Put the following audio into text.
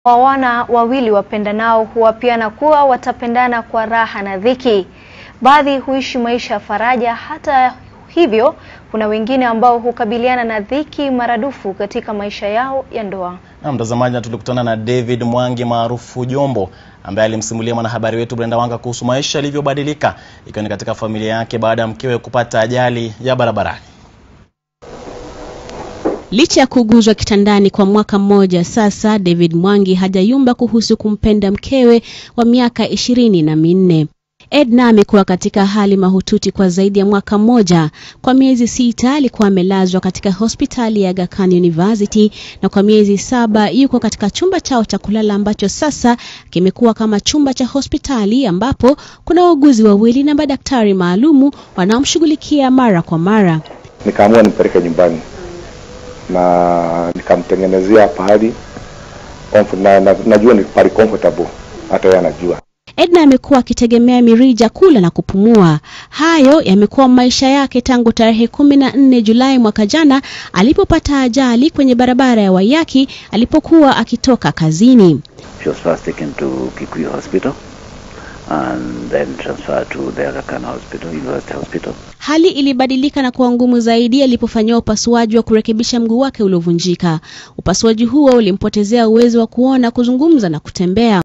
wa wana wawili wapendanao huwapiana kuwa watapendana kwa raha na dhiki. Baadhi huishi maisha ya faraja. Hata hivyo, kuna wengine ambao hukabiliana na dhiki maradufu katika maisha yao ya ndoa. Na mtazamaji, na tulikutana na David Mwangi maarufu Jombo ambaye alimsimulia mwanahabari wetu Brenda Wanga kuhusu maisha yalivyobadilika ikiwa ni katika familia yake baada ya mkewe kupata ajali ya barabarani. Licha ya kuguzwa kitandani kwa mwaka mmoja sasa, David Mwangi hajayumba kuhusu kumpenda mkewe wa miaka ishirini na minne. Edna amekuwa katika hali mahututi kwa zaidi ya mwaka mmoja. Kwa miezi sita alikuwa amelazwa katika hospitali ya Aga Khan University na kwa miezi saba yuko katika chumba chao cha kulala ambacho sasa kimekuwa kama chumba cha hospitali ambapo kuna wauguzi wawili na madaktari maalumu wanaomshughulikia mara kwa mara. Nikaamua nimpeleke nyumbani na nikamtengenezea pahali na, na, najua ni pahali comfortable, hata yeye anajua. Edna amekuwa akitegemea mirija kula na kupumua. Hayo yamekuwa maisha yake tangu tarehe kumi na nne Julai mwaka jana alipopata ajali kwenye barabara ya Waiyaki alipokuwa akitoka kazini. She was first taken to Kikuyu Hospital and then transferred to the Aga Khan Hospital, University Hospital. Hali ilibadilika na kuwa ngumu zaidi alipofanyiwa upasuaji wa kurekebisha mguu wake uliovunjika. Upasuaji huo ulimpotezea uwezo wa kuona, kuzungumza na kutembea.